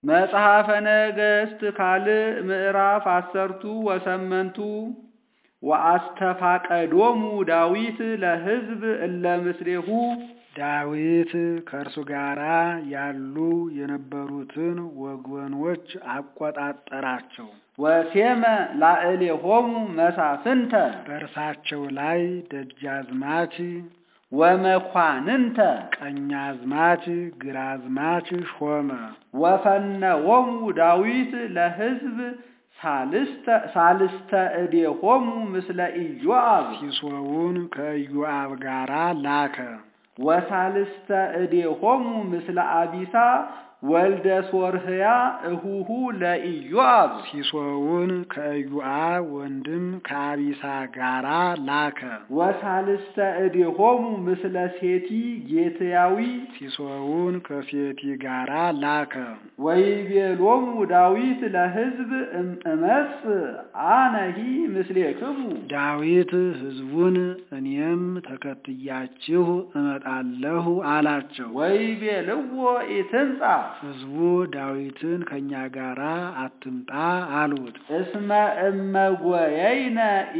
መጽሐፈ ነገሥት ካልዕ ምዕራፍ አሰርቱ ወሰመንቱ ወአስተፋቀዶሙ ዳዊት ለሕዝብ እለ ምስሌሁ ዳዊት ከእርሱ ጋራ ያሉ የነበሩትን ወገኖች አቆጣጠራቸው። ወሴመ ላዕሌሆሙ መሳፍንተ በእርሳቸው ላይ ደጃዝማች፣ ወመኳንንተ ቀኛዝማች፣ ግራዝማች ሾመ። ወፈነዎሙ ዳዊት ለሕዝብ ሳልስተ እዴሆሙ ምስለ ኢዮአብ ሲሶውን ከኢዮአብ ጋራ ላከ። ወሳልስተ እዴሆሙ ምስለ አቢሳ ወልደ ሶርህያ እሁሁ ለኢዮአብ ሲሶውን ከኢዮአብ ወንድም ከአቢሳ ጋራ ላከ። ወሳልስተ እዴሆሙ ምስለ ሴቲ ጌትያዊ ሲሶውን ከሴቲ ጋራ ላከ። ወይቤሎሙ ዳዊት ለሕዝብ እመጽ አነሂ ምስሌክሙ ዳዊት ሕዝቡን እኔም ተከትያችሁ እመጣለሁ አላቸው። ወይቤልዎ ኢትምጻ ሕዝቡ ዳዊትን ከእኛ ጋራ አትምጣ አሉት። እስመ እመጎየይነ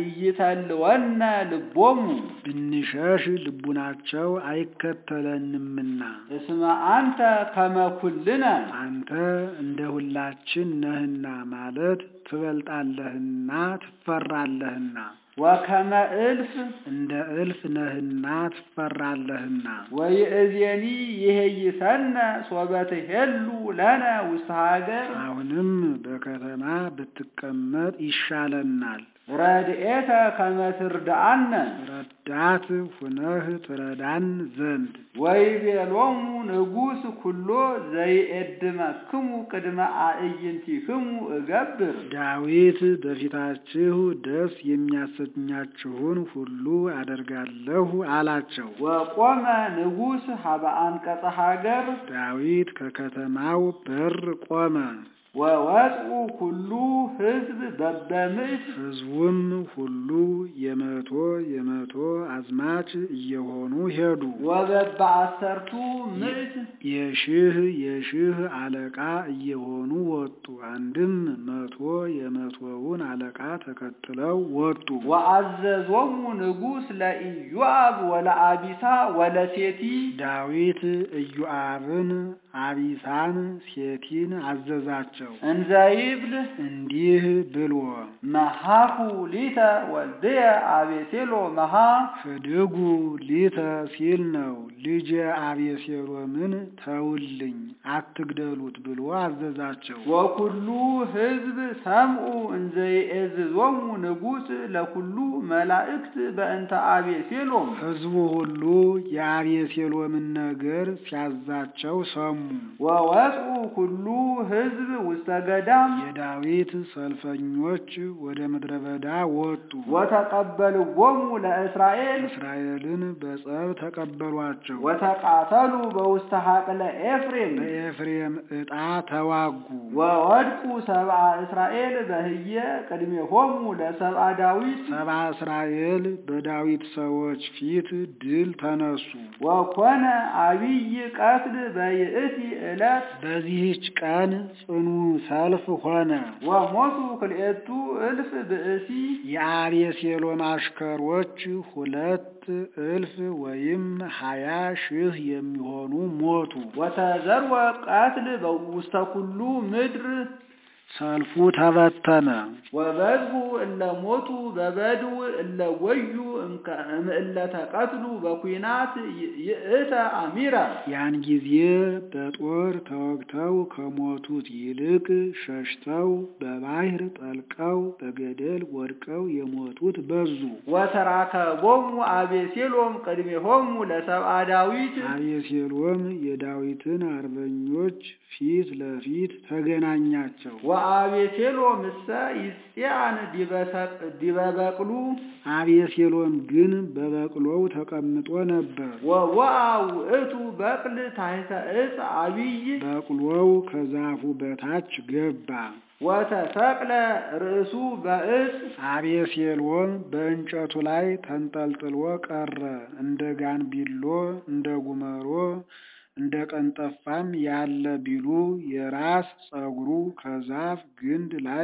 ኢይተልወነ ልቦሙ ብንሸሽ ልቡናቸው አይከተለንምና እስመ አንተ ከመኩልነ አንተ እንደ ሁላችን ነህና ማለት ትበልጣለህና ትፈራለህና ወከመ እልፍ እንደ እልፍ ነህና ትፈራለህና ወይእዜኒ ይሄይሰነ ሶበ ትሄሉ ለነ ውስተ ሀገር አሁንም በከተማ ብትቀመጥ ይሻለናል። ረድኤተ ከመ ትርዳአነ ረዳት ሁነህ ትረዳን ዘንድ ወይቤሎሙ ንጉሥ ኩሎ ዘይኤድመክሙ ቅድመ አዕይንቲክሙ እገብር ዳዊት በፊታችሁ ደስ የሚያሰኛችሁን ሁሉ አደርጋለሁ አላቸው። ወቆመ ንጉሥ ሀበ አንቀጸ ሀገር ዳዊት ከከተማው በር ቆመ። ወወጽኡ ኩሉ ሕዝብ በበምዕት ሕዝቡም ሁሉ የመቶ የመቶ አዝማች እየሆኑ ሄዱ። ወበበ አሰርቱ ምዕት የሺህ የሺህ አለቃ እየሆኑ ወጡ። አንድም መቶ የመቶውን አለቃ ተከትለው ወጡ። ወአዘዞሙ ንጉሥ ለኢዮአብ ወለአቢሳ ወለሴቲ ዳዊት ኢዮአብን፣ አቢሳን፣ ሴቲን አዘዛቸው እንዘ ይብል እንዲህ ብሎ መሃኩ ሊተ ወልድየ አቤሴሎ መሃ ፍድጉ ሊተ ሲል ነው። ልጄ አቤሴሎምን ተውልኝ አትግደሉት ብሎ አዘዛቸው። ወኩሉ ሕዝብ ሰምዑ እንዘ ይእዝዞሙ ንጉሥ ለኩሉ መላእክት በእንተ አቤሴሎም ሕዝቡ ሁሉ የአቤሴሎምን ነገር ሲያዛቸው ሰሙ። ወወጽኡ ኩሉ ሕዝብ ውስተ ገዳም የዳዊት ሰልፈኞች ወደ ምድረ በዳ ወጡ። ወተቀበልዎሙ ለእስራኤል እስራኤልን በጸብ ተቀበሏቸው። ወተቃተሉ በውስተ ሀቅለ ኤፍሬም በኤፍሬም ዕጣ ተዋጉ። ወወድቁ ሰብአ እስራኤል በህየ ቅድሜሆሙ ለሰብአ ዳዊት ሰብአ እስራኤል በዳዊት ሰዎች ፊት ድል ተነሱ። ወኮነ አቢይ ቀትል በይእቲ ዕለት በዚህች ቀን ጽኑ ሰልፍ ሆነ። ወሞቱ ክልኤቱ እልፍ ብእሲ የአቤሴሎም አሽከሮች ሁለት እልፍ ወይም ሀያ ሺህ የሚሆኑ ሞቱ። ወተዘርወ ቀትል ውስተ ኩሉ ምድር ሰልፉ ተበተነ። ወበዝሁ እለ ሞቱ በበድው እለ ወዩ እምእለ ተቀትሉ በኩናት ይእተ አሚረ ያን ጊዜ በጦር ተወግተው ከሞቱት ይልቅ ሸሽተው በባህር ጠልቀው በገደል ወድቀው የሞቱት በዙ። ወተራከቦሙ አቤሴሎም ቅድሜሆሙ ለሰብአ ዳዊት አቤሴሎም የዳዊትን አርበኞች ፊት ለፊት ተገናኛቸው። ወአቤሴሎም እሰ ይጽአን ዲበ በቅሉ አቤሴሎም ግን በበቅሎው ተቀምጦ ነበር። ወወአ ውእቱ በቅል ታሕተ ዕፅ አቢይ በቅሎው ከዛፉ በታች ገባ። ወተሰቅለ ርእሱ በዕፅ አቤሴሎም በእንጨቱ ላይ ተንጠልጥሎ ቀረ። እንደ ጋንቢሎ እንደ ጉመሮ እንደ ቀንጠፋም ያለ ቢሉ የራስ ጸጉሩ ከዛፍ ግንድ ላይ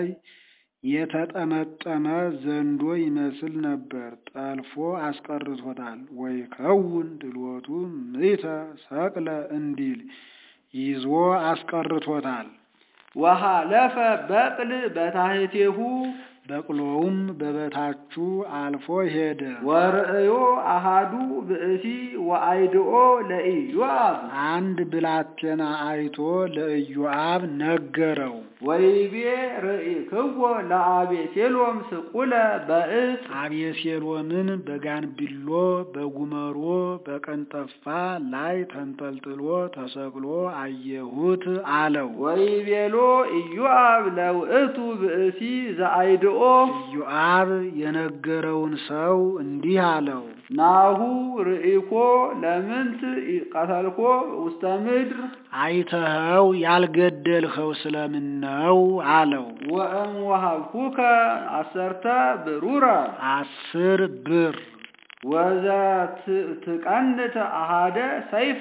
የተጠመጠመ ዘንዶ ይመስል ነበር። ጠልፎ አስቀርቶታል። ወይከውን ድልወቱ ምእተ ሰቅለ እንዲል ይዞ አስቀርቶታል። ወሃለፈ በቅል በታሕቴሁ በቅሎውም በበታቹ አልፎ ሄደ። ወርእዮ አሃዱ ብእሲ ወአይድኦ ለኢዮአብ አንድ ብላቴና አይቶ ለኢዮአብ ነገረው። ወይቤ ርኢክዎ ለአቤሴሎም ስቁለ በእፅ አቤሴሎምን በጋንቢሎ በጉመሮ በቀንጠፋ ላይ ተንጠልጥሎ ተሰቅሎ አየሁት አለው። ወይቤሎ ኢዮአብ ለውእቱ ብእሲ ዘአይድኦ ኢዮአብ የነገረውን ሰው እንዲህ አለው። ናሁ ርኢኮ ለምንት ቀተልኮ ውስተ ምድር አይተኸው ያልገደልኸው ስለምን ነው አለው። ወእም ወሃብኩከ አሰርተ ብሩረ አስር ብር ወዘ ትቀንት አሃደ ሰይፈ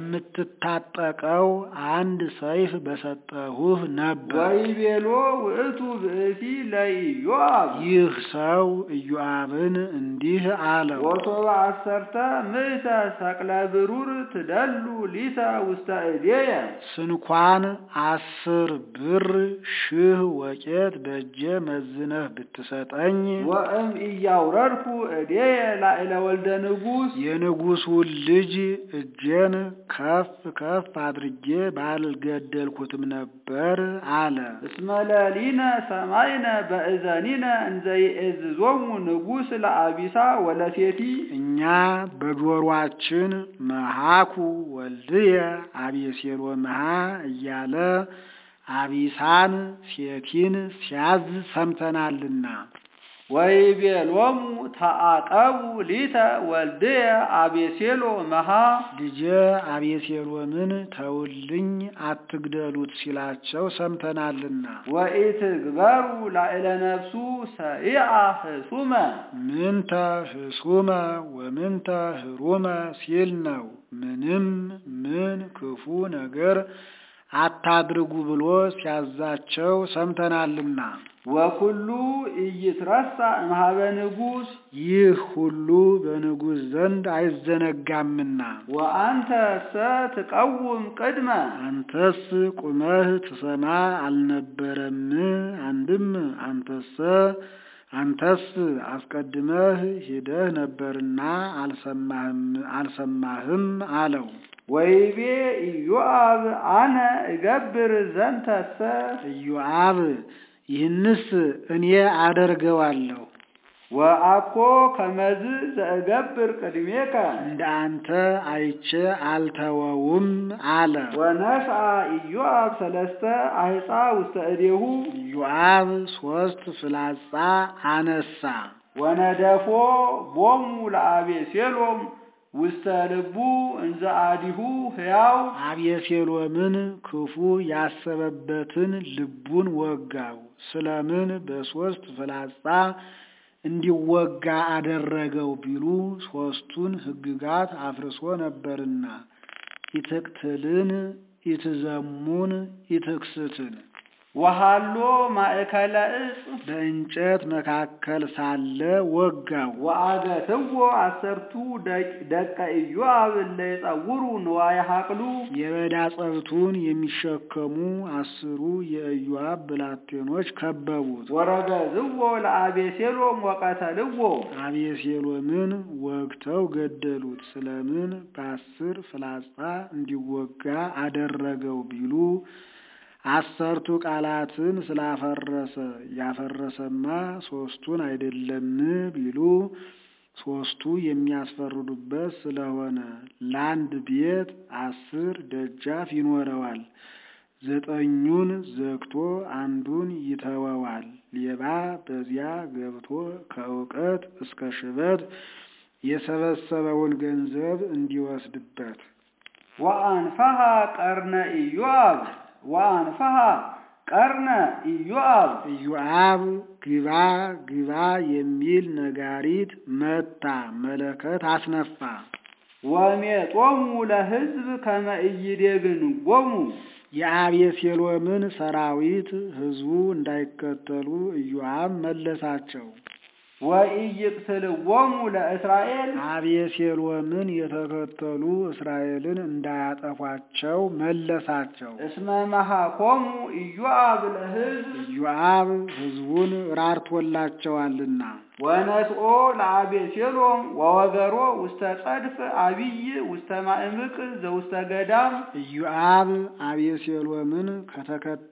የምትታጠቀው አንድ ሰይፍ በሰጠሁህ ነበር። ወይቤሎ ውእቱ ብእሲ ለኢዮአብ ይህ ሰው ኢዮአብን እንዲህ አለው። ወሶበ አሰርተ ምእተ ሰቅለ ብሩር ትደሉ ሊተ ውስተ እዴየ ስንኳን አስር ብር ሺህ ወቄት በእጄ መዝነህ ብትሰጠኝ ወእም እያውረድኩ እዴየ ላዕለ ወልደ ንጉሥ የንጉሡን ልጅ እጄን ከፍ ከፍ አድርጌ ባልገደልኩትም ነበር አለ። እስመ ለሊነ ሰማይነ በእዘኒነ እንዘ ይእዝዞሙ ንጉሥ ለአቢሳ ወለሴቲ እኛ በጆሮአችን መሃኩ ወልድየ አቤሴሎምሃ እያለ አቢሳን ሴቲን ሲያዝ ሰምተናልና። ወይቤሎሙ ተአቀቡ ሊተ ወልድየ አቤሴሎ መሃ ልጄ አቤሴሎምን ተውልኝ አትግደሉት ሲላቸው ሰምተናልና። ወኢትግበሩ ላዕለ ነፍሱ ሰይአ ህሱመ ምንተ ህሱመ ወምንተ ህሩመ ሲል ነው። ምንም ምን ክፉ ነገር አታድርጉ ብሎ ሲያዛቸው ሰምተናልና። ወኩሉ ኢይትረሳ እምኀበ ንጉሥ ይህ ሁሉ በንጉሥ ዘንድ አይዘነጋምና። ወአንተ ሰ ትቀውም ቅድመ አንተስ ቁመህ ትሰማ አልነበረም? አንድም አንተሰ አንተስ አስቀድመህ ሂደህ ነበርና አልሰማህም አልሰማህም አለው። ወይቤ ኢዮአብ አነ እገብር ዘንተሰ ኢዮአብ ይህንስ እኔ አደርገዋለሁ ወአኮ ከመዝ ዘእገብር ቅድሜከ እንደ አንተ አይቼ አልተወውም አለ። ወነስአ ኢዮአብ ሰለስተ አሕፃ ውስተ እዴሁ ኢዮአብ ሶስት ፍላጻ አነሳ። ወነደፎ ቦሙ ለአቤሴሎም ውስተ ልቡ እንዘ አዲሁ ሕያው አቤሴሎምን ክፉ ያሰበበትን ልቡን ወጋው። ስለምን በሶስት ፍላጻ እንዲወጋ አደረገው ቢሉ ሶስቱን ሕግጋት አፍርሶ ነበርና ኢትቅትልን፣ ኢትዘሙን፣ ኢትክስትን ወሃሎ ማእከለ ዕፅ በእንጨት መካከል ሳለ ወጋው። ወአገትዎ አሰርቱ ደቀ ኢዮአብ እለ ይጸውሩ ንዋየ ሐቅሉ የበዳ ጸብቱን የሚሸከሙ አስሩ የኢዮአብ ብላቴኖች ከበቡት። ወረገዝዎ ለአቤሴሎም ወቀተልዎ አቤሴሎምን ወግተው ገደሉት። ስለምን በአስር ፍላጻ እንዲወጋ አደረገው ቢሉ አሰርቱ ቃላትን ስላፈረሰ ያፈረሰማ ሶስቱን አይደለም ቢሉ ሶስቱ የሚያስፈርዱበት ስለሆነ ለአንድ ቤት አስር ደጃፍ ይኖረዋል። ዘጠኙን ዘግቶ አንዱን ይተወዋል። ሌባ በዚያ ገብቶ ከእውቀት እስከ ሽበት የሰበሰበውን ገንዘብ እንዲወስድበት ወአንፈሃ ቀርነ ኢዮአብ ወአንፈሃ ቀርነ ኢዮአብ ኢዮአብ ግባ ግባ የሚል ነጋሪት መታ፣ መለከት አስነፋ። ወሜጦሙ ለሕዝብ ከመ ኢይዴግንጎሙ የአቤሴሎምን ሰራዊት ሕዝቡ እንዳይከተሉ ኢዮአብ መለሳቸው። ወኢይቅትልዎሙ ለእስራኤል አቤሴሎምን የተከተሉ እስራኤልን እንዳያጠፏቸው መለሳቸው። እስመ መሃኮሙ ኢዮአብ ለሕዝብ ኢዮአብ ሕዝቡን ራርቶላቸዋልና ወነስኦ ለአቤሴሎም ወወገሮ ውስተ ጸድፍ አቢይ ውስተ ማእምቅ ዘውስተ ገዳም ኢዮአብ አቤሴሎምን ከተከ-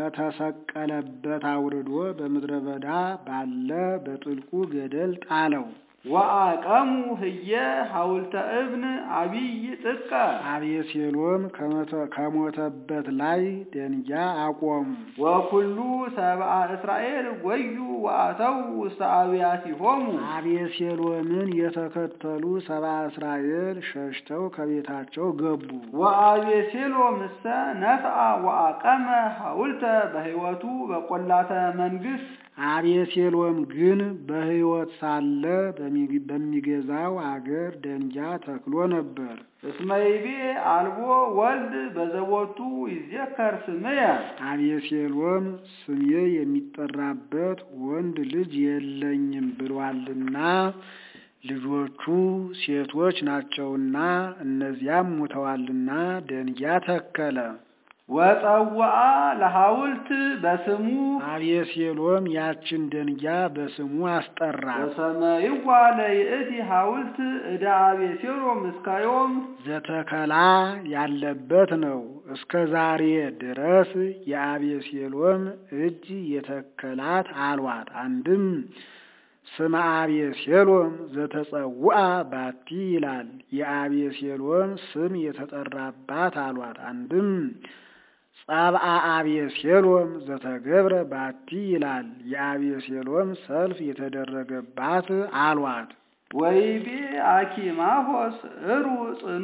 ከተሰቀለበት አውርዶ በምድረ በዳ ባለ በጥልቁ ገደል ጣለው። ወአቀሙ ህየ ሐውልተ እብን አቢይ ጥቀ አቤሴሎም ከመተ- ከሞተበት ላይ ደንጊያ አቆሙ። ወኩሉ ሰብአ እስራኤል ጎዩ ወአተው ውስተ አብያቲሆሙ አቤሴሎምን የተከተሉ ሰብአ እስራኤል ሸሽተው ከቤታቸው ገቡ። ወአቤሴሎም እሰ ነፍአ ወአቀመ ሐውልተ በሕይወቱ በቈላተ መንግሥት አቤሴሎም ግን በሕይወት ሳለ በሚ- በሚገዛው አገር ደንጊያ ተክሎ ነበር። እስመ ይቤ አልቦ ወልድ በዘቦቱ ይዜከር ስምየ አቤሴሎም ስሜ የሚጠራበት ወንድ ልጅ የለኝም ብሏልና ልጆቹ ሴቶች ናቸውና እነዚያም ሙተዋልና ደንጊያ ተከለ። ወጸውአ ለሐውልት በስሙ አቤሴሎም ያችን ደንጊያ በስሙ አስጠራት። ወሰመይዋ ለይእቲ ሐውልት ዕደ አቤሴሎም እስካዮም ዘተከላ ያለበት ነው። እስከ ዛሬ ድረስ የአቤሴሎም እጅ የተከላት አሏት። አንድም ስመ አቤሴሎም ዘተጸውአ ባቲ ይላል። የአቤሴሎም ስም የተጠራባት አሏት። አንድም ጸብአ አቤሴሎም ዘተገብረ ባቲ ይላል። የአቤሴሎም ሰልፍ የተደረገባት አሏት። ወይቤ አኪማሆስ እሩ ጽኑ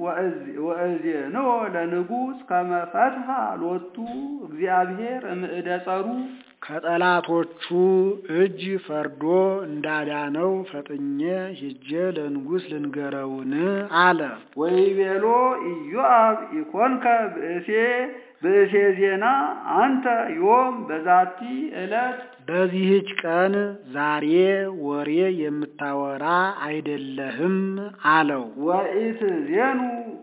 ወእዜንዎ ለንጉሥ ከመ ፈትሐ ሎቱ እግዚአብሔር እምእደ ጸሩ ከጠላቶቹ እጅ ፈርዶ እንዳዳነው ፈጥኜ ሂጄ ለንጉሥ ልንገረውን አለ። ወይቤሎ ኢዮአብ ኢኮንከ ብእሴ ብእሴ ዜና አንተ ዮም በዛቲ ዕለት በዚህች ቀን ዛሬ ወሬ የምታወራ አይደለህም አለው። ወኢትዜኑ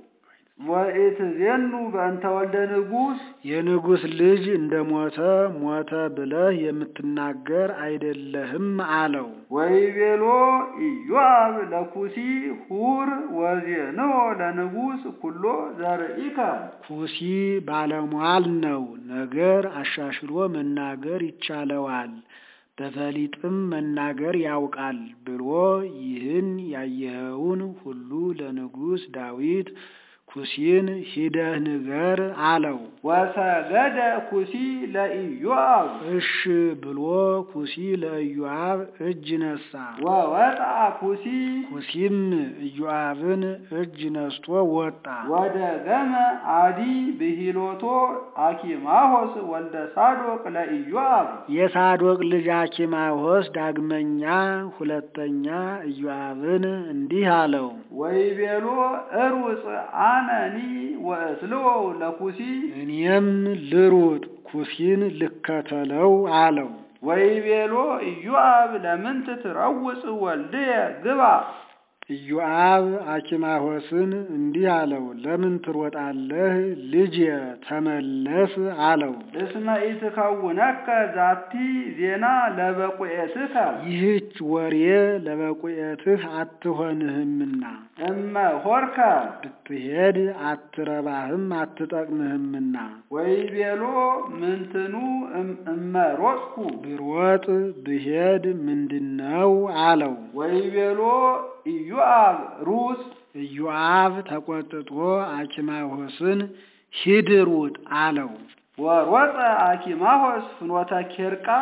ወኢትዜኑ በእንተ ወልደ ንጉሥ የንጉሥ ልጅ እንደ ሞተ ሞተ ብለህ የምትናገር አይደለህም አለው። ወይቤሎ ኢዮአብ ለኩሲ ሁር ወዜንዎ ለንጉሥ ኩሎ ዘርኢከ ኩሲ ባለሟል ነው፣ ነገር አሻሽሎ መናገር ይቻለዋል፣ በፈሊጥም መናገር ያውቃል ብሎ ይህን ያየኸውን ሁሉ ለንጉሥ ዳዊት ኩሲን ሂደህ ንገር አለው። ወሰገደ ኩሲ ለኢዮአብ እሽ ብሎ ኩሲ ለኢዮአብ እጅ ነሳ። ወወጣ ኩሲ ኩሲም ኢዮአብን እጅ ነስቶ ወጣ። ወደ ገመ አዲ ብሂሎቶ አኪማሆስ ወልደ ሳዶቅ ለኢዮአብ የሳዶቅ ልጅ አኪማሆስ ዳግመኛ ሁለተኛ ኢዮአብን እንዲህ አለው። ወይቤሎ እሩጽ አነኒ ወእስልዎ ለኩሲ እኔም ልሩጥ ኩሲን ልከተለው አለው። ወይቤሎ ኢዮአብ ለምንት ትረውጽ ወልድየ ግባ ኢዮአብ አኪማሆስን እንዲህ አለው፣ ለምን ትሮጣለህ? ልጅ ተመለስ አለው። እስመ ኢትከውነከ ዛቲ ዜና ለበቁኤትከ ይህች ወሬ ለበቁኤትህ አትሆንህምና እመ ሆርከ ብትሄድ አትረባህም አትጠቅምህምና ወይቤሎ ምንትኑ እም- እመ ሮጥኩ ብሮጥ ብሄድ ምንድነው አለው። ወይቤሎ ኢዮአብ ሩጽ ኢዮአብ ተቆጥቶ አኪማሆስን ሂድ ሩጥ አለው። ወሮጠ አኪማሆስ ፍኖተ ኬርቃ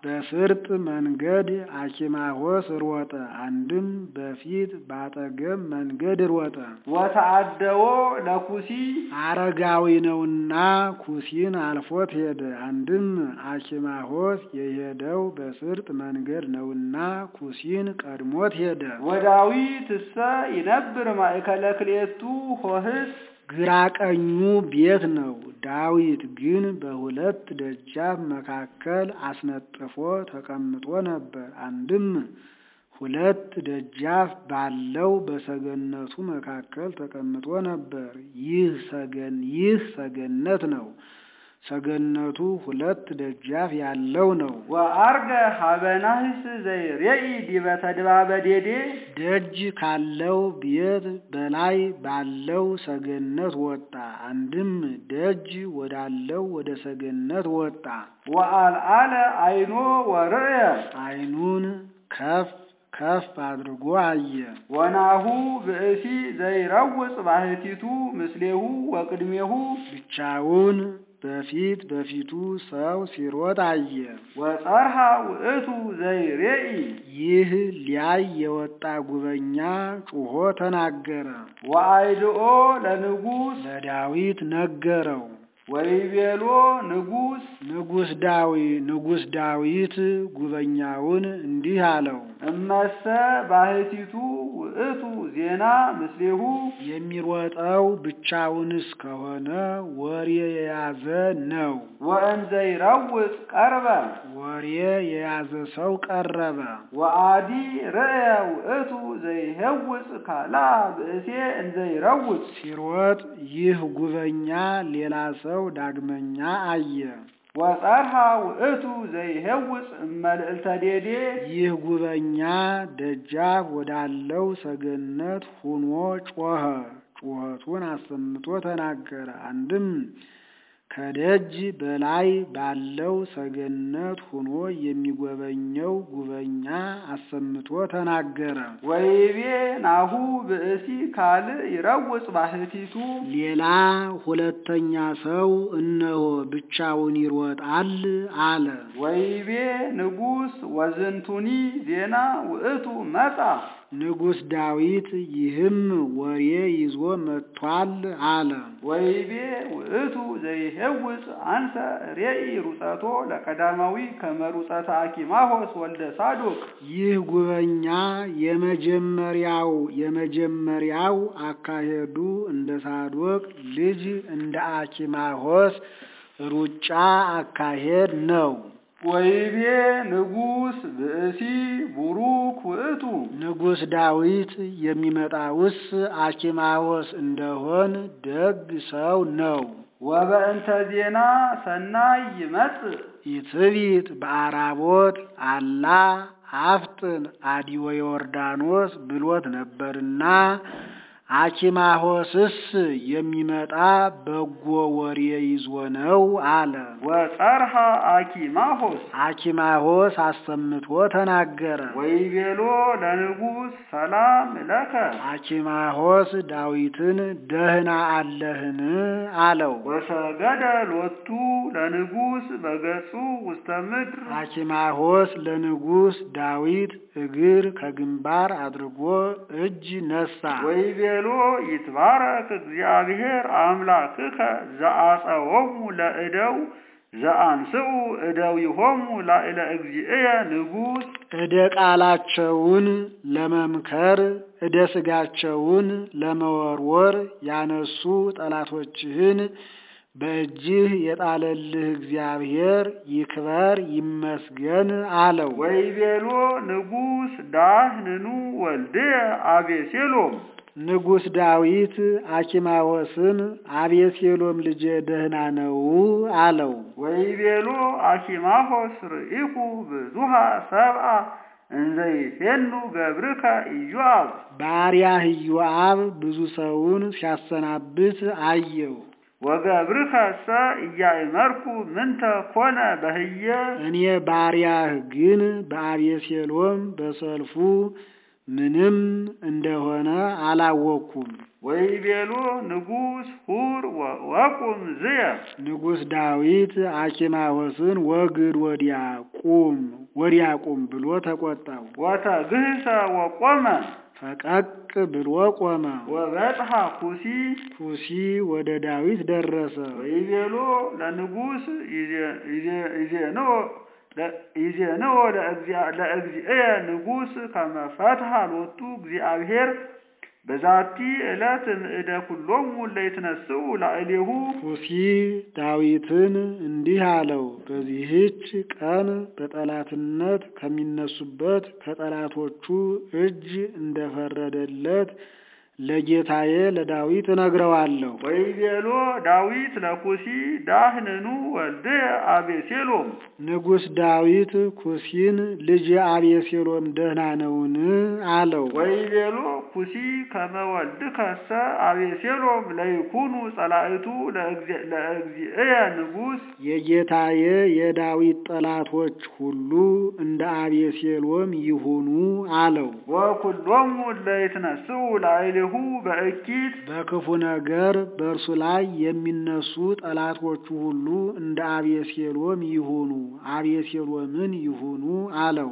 በስርጥ መንገድ አኪማሆስ ሮጠ። አንድም በፊት ባጠገብ መንገድ ሮጠ። ወተአደዎ ለኩሲ አረጋዊ ነውና ኩሲን አልፎት ሄደ። አንድም አኪማሆስ የሄደው በስርጥ መንገድ ነውና ኩሲን ቀድሞት ሄደ። ወዳዊት እሰ ይነብር ማእከለ ክልኤቱ ሆህስ ግራ ቀኙ ቤት ነው። ዳዊት ግን በሁለት ደጃፍ መካከል አስነጥፎ ተቀምጦ ነበር። አንድም ሁለት ደጃፍ ባለው በሰገነቱ መካከል ተቀምጦ ነበር። ይህ ሰገን ይህ ሰገነት ነው። ሰገነቱ ሁለት ደጃፍ ያለው ነው። ወአርገ ሀበናህስ ዘይሬኢ ዲበ ተድባበ ዴዴ ደጅ ካለው ቤት በላይ ባለው ሰገነት ወጣ። አንድም ደጅ ወዳለው ወደ ሰገነት ወጣ። ወአልዓለ አይኖ ወርእየ ዓይኑን ከፍ ከፍ አድርጎ አየ። ወናሁ ብእሲ ዘይረውፅ ባህቲቱ ምስሌሁ ወቅድሜሁ ብቻውን በፊት በፊቱ ሰው ሲሮጥ አየ። ወጸርሃ ውእቱ ዘይሬኢ ይህ ሊያይ የወጣ ጉበኛ ጩሆ ተናገረ። ወአይድኦ ለንጉሥ ለዳዊት ነገረው። ወይቤሎ ንጉሥ ንጉሥ ዳዊ ንጉሥ ዳዊት ጉበኛውን እንዲህ አለው፣ እመሰ ባህቲቱ ውእቱ ዜና ምስሌሁ የሚሮጠው ብቻውንስ ከሆነ ወሬ የያዘ ነው። ወእንዘይረውፅ ቀርበ ወሬ የያዘ ሰው ቀረበ። ወአዲ ርእየ ውእቱ ዘይሄውፅ ካላ ብእሴ እንዘይረውፅ ሲሮጥ ይህ ጉበኛ ሌላ ሰው ዳግመኛ አየ። ወጸርሃ ውእቱ ዘይሄውፅ እመልዕልተ ዴዴ ይህ ጉበኛ ደጃፍ ወዳለው ሰገነት ሁኖ ጮኸ። ጩኸቱን አሰምቶ ተናገረ። አንድም ከደጅ በላይ ባለው ሰገነት ሁኖ የሚጎበኘው ጉበኛ አሰምቶ ተናገረ። ወይቤ ናሁ ብእሲ ካልእ ይረውፅ ባህቲቱ ሌላ ሁለተኛ ሰው እነሆ ብቻውን ይሮጣል አለ። ወይቤ ንጉሥ ወዝንቱኒ ዜና ውእቱ መጻ ንጉሥ ዳዊት ይህም ወሬ ይዞ መጥቷል አለ። ወይቤ ውእቱ ዘይሄውፅ አንሰ ሬኢ ሩፀቶ ለቀዳማዊ ከመ ሩፀተ አኪማሆስ ወልደ ሳዶቅ ይህ ጉበኛ የመጀመሪያው የመጀመሪያው አካሄዱ እንደ ሳዶቅ ልጅ እንደ አኪማሆስ ሩጫ አካሄድ ነው። ወይቤ ንጉሥ ብእሲ ቡሩክ ውእቱ ንጉሥ ዳዊት የሚመጣውስ አኪማዎስ እንደሆን ደግ ሰው ነው። ወበእንተ ዜና ሰናይ ይመጽእ ኢትቢት በአራቦት አላ አፍጥን አዲወ ዮርዳኖስ ብሎት ነበርና አኪማሆስስ የሚመጣ በጎ ወሬ ይዞ ነው አለ። ወጸርሃ አኪማሆስ አኪማሆስ አሰምቶ ተናገረ። ወይቤሎ ለንጉሥ ሰላም ለከ አኪማሆስ ዳዊትን ደህና አለህን አለው። ወሰገደ ሎቱ ለንጉሥ በገጹ ውስተ ምድር አኪማሆስ ለንጉሥ ዳዊት እግር ከግንባር አድርጎ እጅ ነሳ። ወይቤሎ ይትባረክ እግዚአብሔር አምላክከ ዘአጸወሙ ለእደው ዘአንስኡ እደዊሆሙ ላዕለ እግዚእየ ንጉሥ እደ ቃላቸውን ለመምከር እደ ሥጋቸውን ለመወርወር ያነሱ ጠላቶችህን በእጅህ የጣለልህ እግዚአብሔር ይክበር ይመስገን አለው። ወይቤሎ ንጉሥ ዳህንኑ ወልድየ አቤሴሎም ንጉሥ ዳዊት አኪማዎስን አቤሴሎም ልጄ ደህና ነው አለው። ወይቤሎ አኪማሆስ ርኢኩ ብዙሃ ሰብአ እንዘይፌኑ ገብርከ ኢዮአብ ባሪያህ ኢዮአብ ብዙ ሰውን ሲያሰናብት አየው። ወገብርከ ሰ እያእመርኩ ምንተ ኮነ በህየ እኔ ባሪያህ ግን በአቤሴሎም በሰልፉ ምንም እንደሆነ አላወቅኩም። ወይቤሎ ንጉሥ ሁር ወቁም ዝየ ንጉሥ ዳዊት አኪማዎስን ወግድ ወዲያ ቁም ወዲያ ቁም ብሎ ተቆጣው። ወተግህሰ ወቆመ ፈቀቅ ብሎ ቆመ። ወበጽሐ ኩሲ ኩሲ ወደ ዳዊት ደረሰ። ወይቤሎ ለንጉሥ ይዜንዎ ይዜንዎ ለእግዚእየ ንጉሥ ከመ ፈትሐ ሎቱ እግዚአብሔር በዛቲ ዕለት እምእደ ኩሎሙ ለይትነስኡ ላዕሌሁ ኩሲ ዳዊትን እንዲህ አለው፣ በዚህች ቀን በጠላትነት ከሚነሱበት ከጠላቶቹ እጅ እንደፈረደለት ለጌታዬ ለዳዊት እነግረዋለሁ። ወይቤሎ ዳዊት ለኩሲ ዳህንኑ ወልድየ አቤሴሎም ንጉሥ ዳዊት ኩሲን ልጅ አቤሴሎም ደህና ነውን? አለው። ወይቤሎ ኩሲ ከመ ወልድከሰ አቤሴሎም ለይኩኑ ጸላእቱ ለእግዚእየ ንጉሥ የጌታዬ የዳዊት ጠላቶች ሁሉ እንደ አቤሴሎም ይሁኑ አለው። ወኩሎሙ ለይትነስኡ ላዕሌሁ በእኪት በክፉ ነገር በእርሱ ላይ የሚነሱ ጠላቶቹ ሁሉ እንደ አቤሴሎም ይሁኑ፣ አቤሴሎምን ይሁኑ አለው።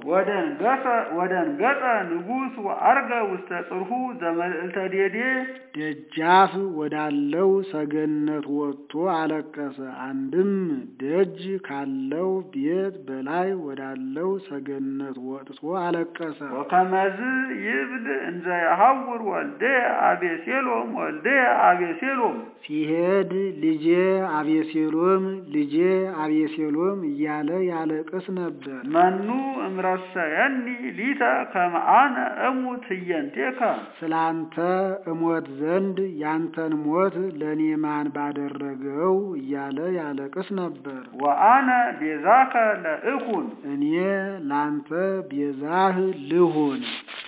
ወደንገጸ ንጉሥ ወዐርገ ውስተ ጽርሑ ዘመልዕልተ ዴዴ ደጃፍ ወዳለው ሰገነት ወጥቶ አለቀሰ። አንድም ደጅ ካለው ቤት በላይ ወዳለው ሰገነት ወጥቶ አለቀሰ። ወከመዝ ይብል እንዘ የሐውር ወልደ አቤሴሎም ወልደ አቤሴሎም ሲሄድ ልጄ አቤሴሎም ልጄ አቤሴሎም እያለ ያለቅስ ነበር። መኑ እምረሰየኒ ሊተ ከመ አነ እሙት ህየንቴከ ስላንተ እሞት ዘንድ ያንተን ሞት ለእኔ ማን ባደረገው እያለ ያለቅስ ነበር። ወአነ ቤዛከ ለእኩን እኔ ላንተ ቤዛህ ልሁን